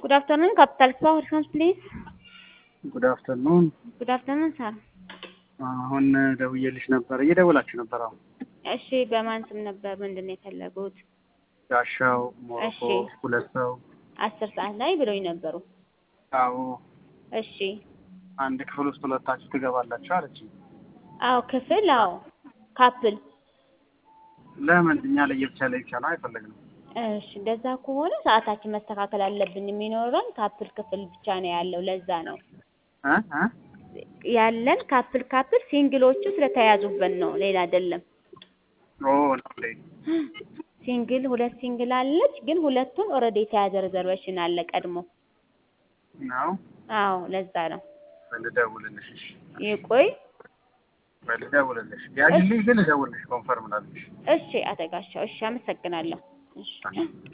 Good afternoon, Capital Spa Horizons, please. ጉድ አፍተርኑን። Good afternoon, sir. አሁን ደውዬልሽ ነበር፣ እየደወላችሁ ነበር። አሁን እሺ፣ በማን ስም ነበር ምንድን ነው የፈለጉት? ጋሻው ሞሮኮ እሺ። ሁለት ሰው። አስር ሰዓት ላይ ብሎኝ ነበሩ። አዎ እሺ። አንድ ክፍል ውስጥ ሁለታችሁ ትገባላችሁ አለች። አዎ፣ ክፍል አዎ፣ ካፕል ለምን እኛ ለየብቻ ለብቻ ነው አይፈለግንም? እሺ፣ እንደዛ ከሆነ ሰዓታችን መስተካከል አለብን። የሚኖረን ካፕል ክፍል ብቻ ነው ያለው። ለዛ ነው እ እ ያለን ካፕል ካፕል ሲንግሎቹ ስለተያዙበት ነው፣ ሌላ አይደለም። ኦ ነው እንዴ? ሲንግል ሁለት ሲንግል አለች፣ ግን ሁለቱን ኦልሬዲ የተያዘ ሪዘርቬሽን አለ ቀድሞ። ነው አዎ፣ ለዛ ነው። ልደውልልሽ። እሺ ይቆይ። ልደውልልሽ። ያዥልኝ ግን ልደውልልሽ ኮንፈርም ላልሽ። እሺ፣ አተጋሻው። እሺ፣ አመሰግናለሁ። እሺ